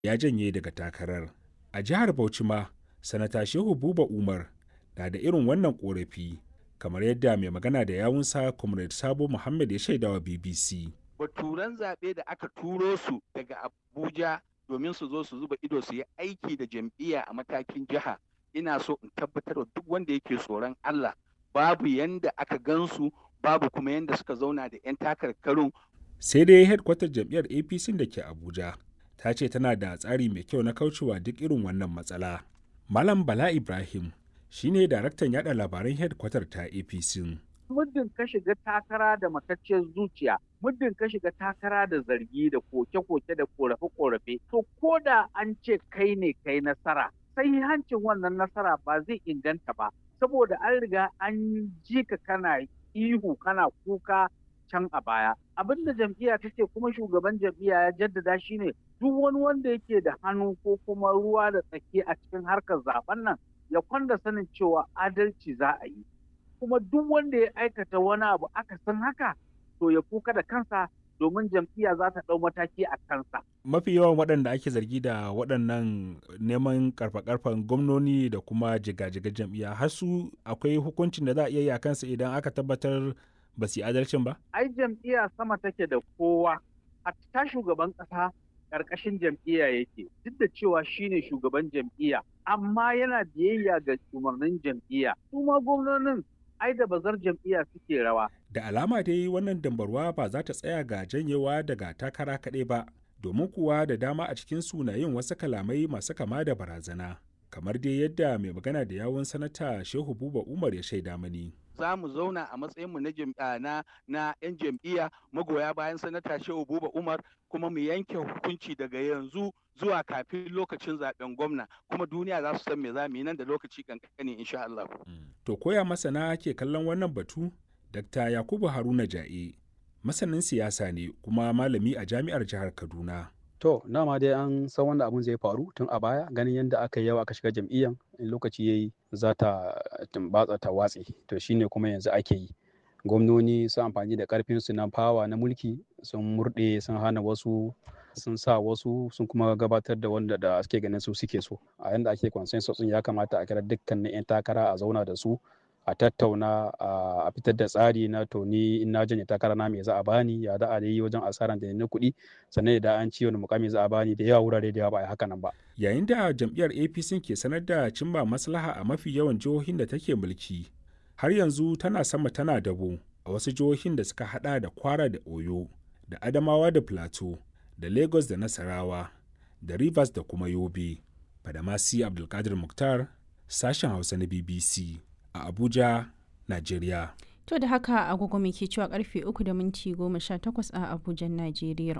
ya janye daga takarar. A jihar Bauchi ma, Sanata Shehu Buba Umar na da irin wannan ƙorafi, kamar yadda mai magana da yawunsa Comrade Sabo Muhammad ya shaidawa BBC. Baturan zaɓe da aka turo su daga Abuja domin su zo su zuba ido su yi aiki da jam'iyya a matakin jiha. Ina so in tabbatar da duk wanda yake tsoron Allah babu yanda aka gansu babu kuma yanda suka zauna da 'yan takarkarun. Sai dai hedkwatar jam'iyyar APC da ke Abuja ta ce tana da tsari mai kyau na kaucewa duk irin wannan matsala. Malam Bala Ibrahim shine daraktan yada labaran hedkwatar ta APC. Muddin ka shiga takara da matacciyar zuciya, muddin ka shiga takara da zargi da koke-koke da korafe-korafe, to ko da an ce kai ne kai nasara, sai hancin wannan nasara ba zai inganta ba, saboda an riga an ji ka kana ihu kana kuka can a baya. Abin da jam'iyya ta ce kuma shugaban jam'iyya ya jaddada shi ne duk wani wanda yake da hannu ko kuma ruwa da tsaki a cikin harkar zaben nan ya kwanda sanin cewa adalci za a yi. Kuma duk wanda ya aikata wani abu aka san haka to ya kuka da kansa domin jam'iyya za ta ɗau mataki a kansa. Mafi yawan waɗanda ake zargi da waɗannan neman karfa-karfan gwamnoni da kuma jiga-jiga jam'iyya har su akwai hukuncin da za a iya yi a kansa idan aka tabbatar ba su yi adalcin ba? Ai jam'iyya sama take da kowa, hatta shugaban ƙasa ƙarƙashin jam'iyya yake, duk da cewa shine shugaban jam'iyya, amma yana biyayya ga umarnin jam'iyya. Su ma gwamnonin ai da bazar jam'iyya suke rawa. Da alama dai wannan dambarwa ba za ta tsaya ga janyewa daga takara kaɗai ba, domin kuwa da dama a cikin sunayen wasu kalamai masu kama da barazana. Kamar dai yadda mai magana da yawun sanata Shehu Buba Umar ya shaida mani. za mu zauna a matsayinmu na na na 'yan jam'iyya magoya bayan sanata Shehu Buba Umar kuma mu yanke hukunci daga yanzu zuwa kafin lokacin zaben gwamna kuma duniya za su san me za mu yi nan da lokaci kankani insha Allah. To koya masana ke kallon wannan batu? Dr. Yakubu Haruna Ja'e masanin siyasa ne kuma malami a jami'ar jihar Kaduna. To, dama dai an san wanda abun zai faru tun a baya ganin yadda aka yi yawa aka shiga jam'iyyan in lokaci yayi za ta tumbatsa ta watse to shine kuma yanzu ake yi gwamnoni sun amfani da karfin su na fawa na mulki sun murɗe sun hana wasu sun sa wasu sun kuma gabatar da wanda da suke ganin su suke so a yanda ake consensus ya kamata a kira dukkanin 'yan takara a zauna da su a tattauna a fitar da tsari na to ni in na janye takara na me za a bani ya da a yi wajen asaran da na kuɗi sannan da an ci wani mukami za a bani da yawa wurare da yawa ba a haka nan ba. Yayin da jam'iyyar APC ke sanar da cimma maslaha a mafi yawan jihohin da take mulki, har yanzu tana sama tana dabo a wasu jihohin da suka hada da Kwara da Oyo, da Adamawa da Plateau, da Lagos da Nasarawa, da Rivers da kuma Yobe. Badamasi Abdulkadir Mukhtar, sashen Hausa na BBC. a Abuja, Najeriya. To da haka agogo ke cewa karfe 3 da minti 18 a Abuja, Najeriya.